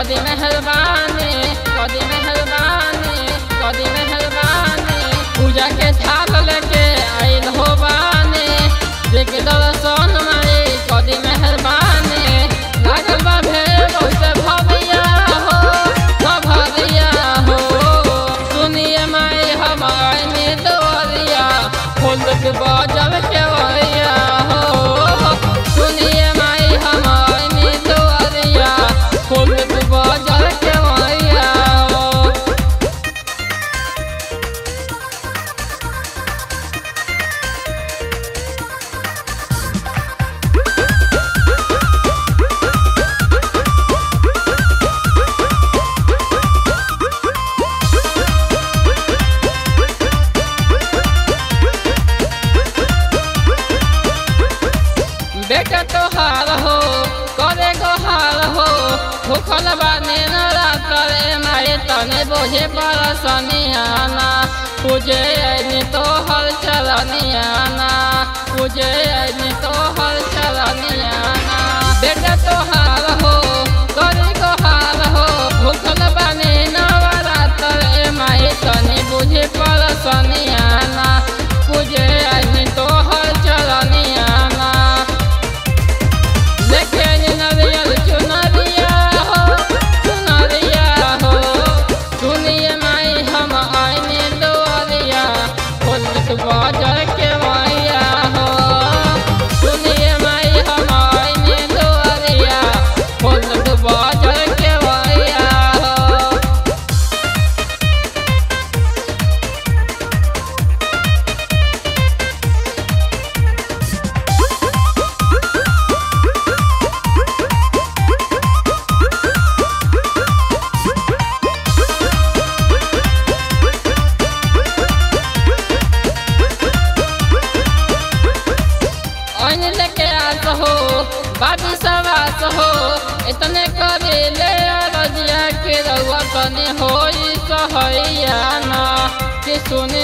कदी मेहरबानी कदी मेहरबानी कदी मेहरबानी पूजा के थाल लेके आइल हो बानी देख दर्शन माई कदी मेहरबानी लागल बा भेड़ बहुत भविया हो भविया हो सुनिए माई हमारे में दोरिया फूल के बाजल के वरिया हो सुनिए माई हमारे में दोरिया फूल के बाजल के वरिया हो बेटा तोहार हो करे गोहार हो भूखल बानी न रातर माए तने बोझे पर सनियाना पूजे ऐनी तोहर चरनियाना पूजे ऐनी तोहर चरनियाना बेटा तोहार हो करे गोहार हो भूखल बानी न रातर माए तने बोझे पर सनियाना पूजे ऐनी तोहर चरनियाना देखे नरियल चुनरिया हो चुनरिया हो सुनिए माई हम आईने दुआरिया फुल बाजार के माया हो सुनिए माई हम आईने दुआरिया फुल बाजार के माया हो अन लेके आस हो बाबी सवास हो इतने करे ले रजिया के रउआ कने होई सहैया ना कि सुन